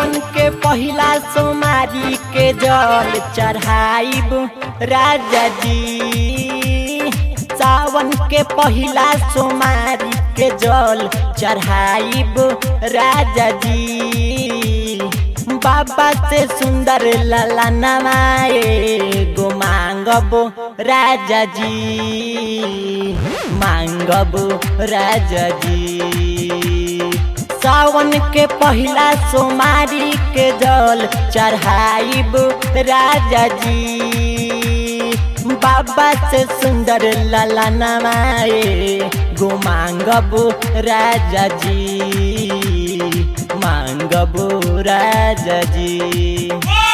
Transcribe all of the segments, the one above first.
सावन के पहिला सोमारी के जल चढ़ाइब राजा जी सावन के पहिला सोमारी के जल चढ़ाइब राजा जी बाबा से सुंदर लला नवाए गो मांगबो राजा जी मांगबो राजा जी सावन के पहिला सोमारी के जल चढ़ाइब राजा जी बाबा से सुंदर लला नवाए गो मांगबो राजा जी मांगबो राजा जी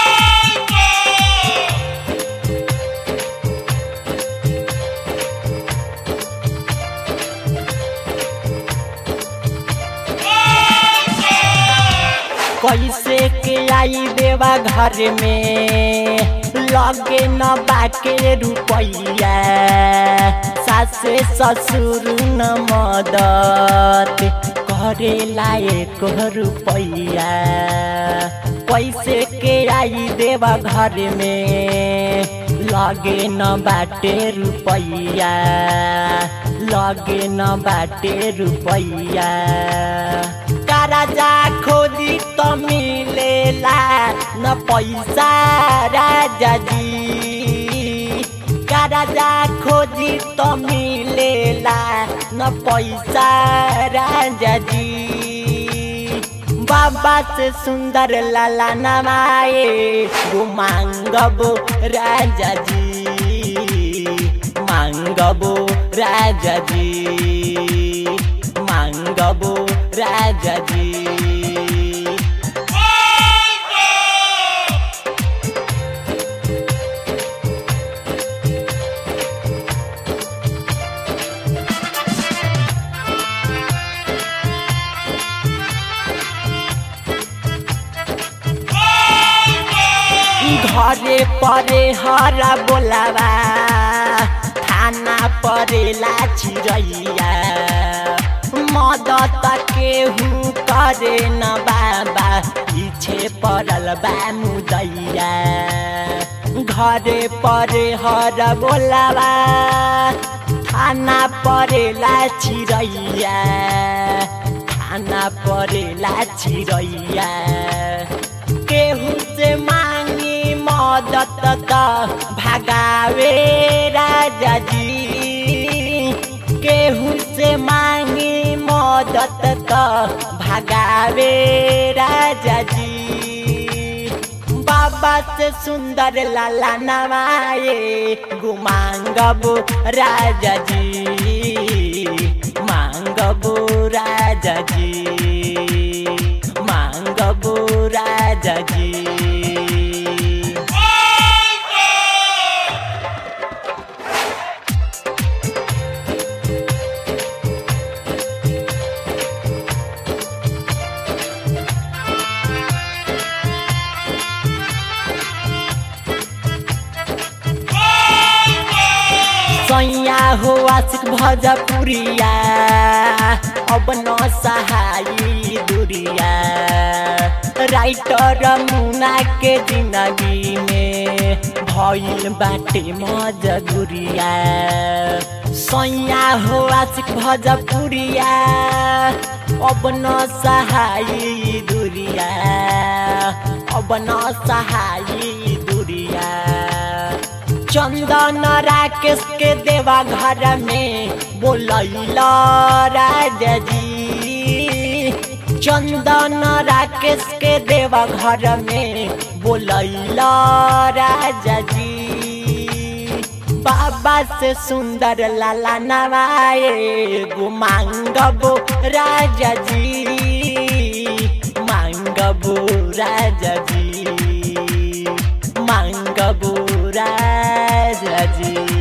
कैसे के आई देवा घर में लगे न बाके रुपैया सासे ससुर न मदत करे लायक रुपैया कैसे के आई देवा घर में लगे न बाटे रुपैया लगे न बाटे रुपैया राजा खोजी तो मिलेला न पैसा राजा जी का राजा खोजी तो मिलेला न पैसा राजा जी बाबा से सुंदर लाला नवाए वो मांगबो राजा जी मांगबो राजा जी मांगबो राजा जी घरे परे हरा बोलावा थाना परेला छिरैया मदत केहू करे न बाबा पीछे पड़ल बा मुदैया घरे परे हर बोलावा थाना परेला छिरैया थाना परेला छिरैया केहू से मांगी मदत त भगावे राजा जी केहू से मांगी मदत त भगावे राजा जी बाबा से सुंदर लाला नवाए गुमांगबो राजा जी मांगबो राजा जी मांगबो राजा जी सैया हो आशिक भजपुरिया अब न सहाई दुरिया राइटर मुना के जिंदगी में भइल बाटे मजदुरिया सैया हो आशिक भजपुरिया अब न सहाई दुरिया अब न सहाई दुरिया चंदन राकेश के देवा घर में बोलैला राजा जी चंदन राकेश के देवा घर में बोलैला राजा जी बाबा से सुंदर लाला नवाए गो मांगबो राजा जी मांगबो राजा जी मांगबो राजा जी